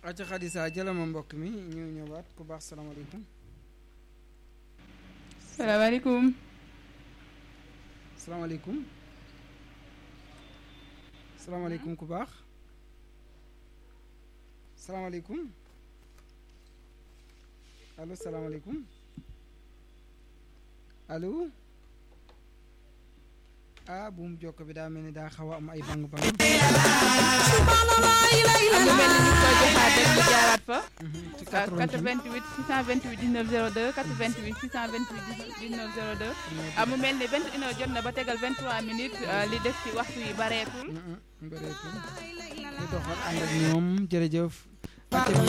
acca Xadisa jëlama mbokk mi ñu ñëwaat ku baax salaamaaleykum salaamaaleykum. salaamaaleykum salaamaaleykum ku baax salaamaaleykum allo salaamaaleykum allo ah buum jokk bi daa mel ni daa xaw a am ay bang bang am na mel ni ñu koy joxaat rek ñu jaaraat fa. ci 88 88 628 19 02 88 628 19 02. ah mu mel ni 21 heures jot na ba tegal 23 minutes li des ci waxtu yi bareetul. bëreetul ñu doxal ànd ak ñoom jërëjëf acca